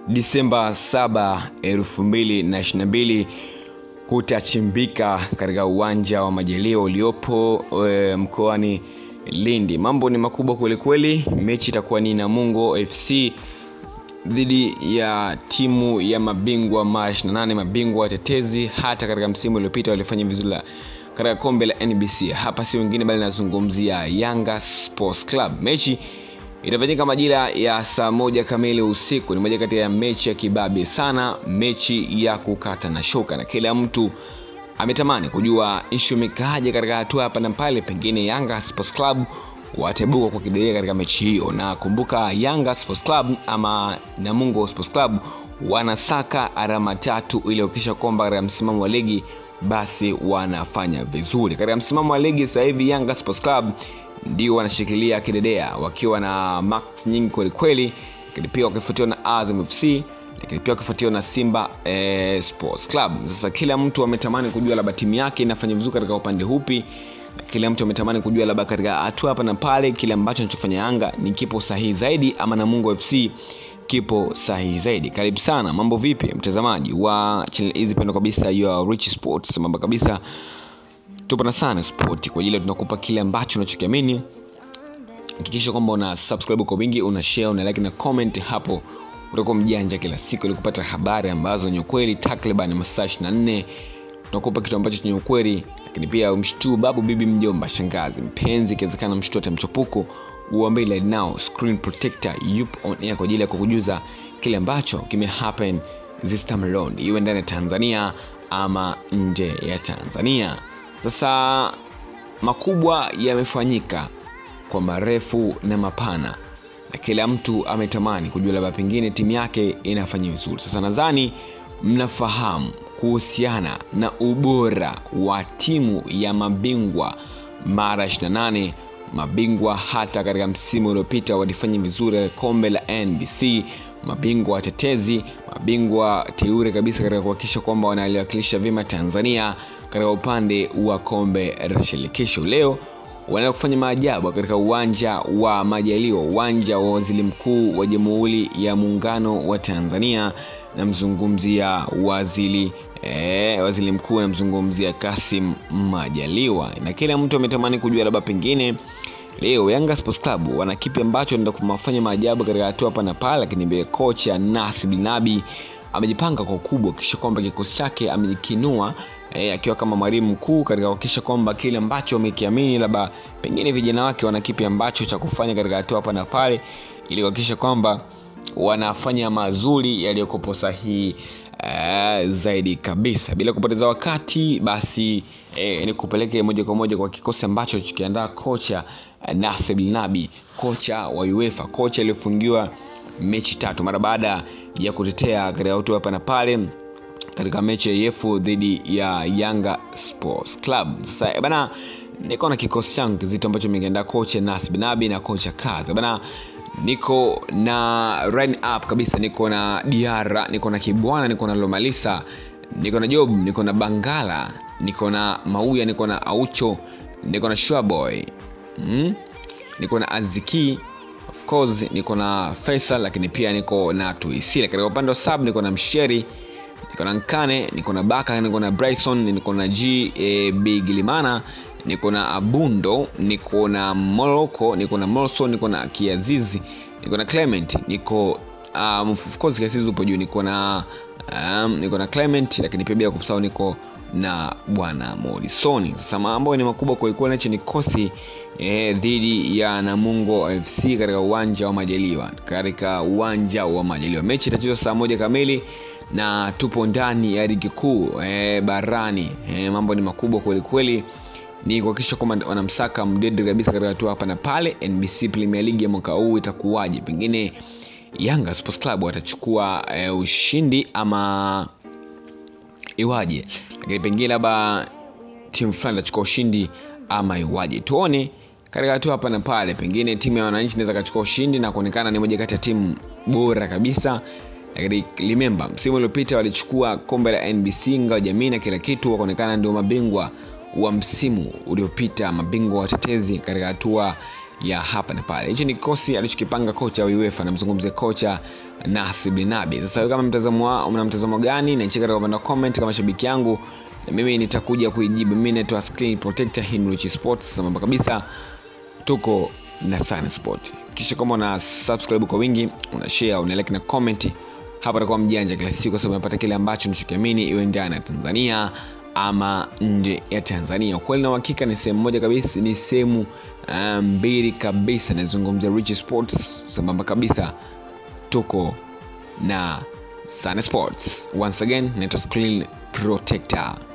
Disemba 7, 2022 kutachimbika katika uwanja wa Majaliwa uliopo e, mkoani Lindi. Mambo ni makubwa kwelikweli. Mechi itakuwa ni Namungo FC dhidi ya timu ya mabingwa mara 28 mabingwa watetezi. Hata katika msimu uliopita walifanya vizuri katika kombe la NBC. Hapa si wengine bali nazungumzia Yanga Sports Club. Mechi itafanyika majira ya saa moja kamili usiku. Ni moja kati ya mechi ya kibabe sana, mechi ya kukata na shoka, na kila mtu ametamani kujua ishu imekaaje katika hatua hapa na pale. Pengine Yanga Sports Club watabuka kwa kidedea katika mechi hiyo, na kumbuka Yanga Sports Club ama Namungo Sports Club wanasaka alama tatu ili kuhakikisha kwamba katika msimamo wa ligi basi wanafanya vizuri katika msimamo wa ligi. Sasa hivi Yanga Sports Club ndio wanashikilia kidedea wakiwa na max nyingi kwelikweli, lakini pia wakifuatiwa na Azam FC, lakini pia wakifuatiwa na Simba eh, Sports Club. Sasa kila mtu ametamani kujua labda timu yake inafanya vizuri katika upande hupi, na kila mtu ametamani kujua labda katika hatua hapa na pale kile ambacho anachofanya Yanga ni kipo sahihi zaidi ama Namungo FC kipo sahihi zaidi. Karibu sana, mambo vipi mtazamaji wa channel hizi pendo kabisa ya Rich Sports, mambo kabisa tupo na sana sport kwa ajili tunakupa kile ambacho unachokiamini. Hakikisha kwamba una subscribe kwa wingi, una share, una like na comment hapo, utakuwa mjanja kila siku ili kupata habari ambazo ni ukweli. Takriban masaa 24 tunakupa kitu ambacho chenye ukweli, lakini pia umshtuu babu, bibi, mjomba, shangazi, mpenzi, ikiwezekana mshtuu hata mchepuko, uambie like now screen protector yupo on air kwa ajili ya kukujuza kile ambacho kime happen this time around, iwe ndani ya Tanzania ama nje ya Tanzania. Sasa makubwa yamefanyika kwa marefu na mapana, na kila mtu ametamani kujua labda pengine timu yake inafanya vizuri. Sasa nadhani mnafahamu kuhusiana na ubora wa timu ya mabingwa mara 28 mabingwa hata katika msimu uliopita walifanya vizuri katika kombe la NBC, mabingwa watetezi, mabingwa teure kabisa katika kuhakikisha kwamba wanaliwakilisha vyema Tanzania katika upande wa kombe la shirikisho. Leo wanaenda kufanya maajabu katika uwanja wa Majaliwa, uwanja wa waziri mkuu wa Jamhuri ya Muungano wa Tanzania. Namzungumzia waziri eh, waziri mkuu namzungumzia Kassim Majaliwa, na kila mtu ametamani kujua labda pengine leo Yanga Sports Club wana kipi ambacho anaenda kufanya maajabu katika hatua hapa na pale, lakini mbele kocha Nasib Nabi amejipanga kwa ukubwa kisha kwamba kikosi chake amejikinua e, akiwa kama mwalimu mkuu katika kuhakikisha kwamba kile ambacho amekiamini labda pengine vijana wake wana kipi ambacho cha kufanya katika hatua hapa na pale, ili kuhakikisha kwamba wanafanya mazuri yaliyokopo sahihi uh, zaidi kabisa. Bila kupoteza wakati, basi eh, ni kupeleke moja kwa moja kwa kikosi ambacho kikiandaa kocha uh, Nasib Nabi, kocha wa UEFA, kocha aliyofungiwa mechi tatu mara baada ya kutetea katika hatua hapa na pale katika mechi ya yefu dhidi ya Yanga Sports Club. Sasa bana, niko na kikosi changu kizito ambacho mikiandaa kocha Nasib Nabi na kocha Kaza bana niko na line up kabisa, niko na Diara, niko na Kibwana, niko na Lomalisa, niko na Job, niko na Bangala, niko na Mauya, niko na Aucho, niko na Shwaboy mm? niko na Aziki of course, niko na Faisal, lakini pia niko na Tuisila. Katika upande wa sub niko na Msheri, niko na Nkane, niko na Baka, niko na Bryson, niko na G e, Bigilimana niko na Abundo, niko na Moroko, niko na Molso, niko na Kiazizi, niko na Clement, niko um, of course Kiazizi upo juu, niko na um, niko na Clement, lakini pia bila kusahau niko na bwana Morrison. Sasa mambo ni makubwa kwelikweli, nacho ni kosi eh, dhidi ya Namungo FC katika uwanja wa Majaliwa, katika uwanja wa Majaliwa. Mechi itachezwa saa moja kamili na tupo ndani ya ligi kuu eh, barani eh, mambo ni makubwa kwelikweli ni kuhakikisha kwamba wanamsaka mdede kabisa katika hatua hapa na pale. NBC Premier League ya mwaka huu itakuwaje? Pengine Yanga Sports Club watachukua e, ushindi ama iwaje? Lakini pengine labda timu fulani itachukua ushindi ama iwaje? Tuone katika hatua hapa na pale. Pengine timu ya wananchi inaweza kachukua ushindi na kuonekana ni moja kati ya timu bora kabisa lakini remember, msimu uliopita walichukua kombe la NBC ngao jamii na kila kitu, wakaonekana ndio mabingwa wa msimu uliopita, mabingwa watetezi katika hatua ya hapa na pale. Hicho ni kikosi alichokipanga kocha wa UEFA, namzungumzia kocha Nasi Binabi. Sasa wewe kama mtazamo wa- una mtazamo gani? Niachie katika upande wa comment kama shabiki yangu, na mimi nitakuja kuijibu. Mimi naitwa Screen Protector Himrich Sports, sambamba kabisa tuko na Sun Sport. Kisha kama una subscribe kwa wingi, una share, una like na comment, hapa takuwa mjanja kila siku, kwa sababu unapata kile ambacho unachokiamini, iwe ndani ya Tanzania ama nje ya Tanzania. Ukweli na uhakika ni sehemu moja kabisa, ni sehemu ah, mbili kabisa. Nazungumzia Rich Sports, sambamba kabisa tuko na Sun Sports. Once again, naitwa Screen Protector.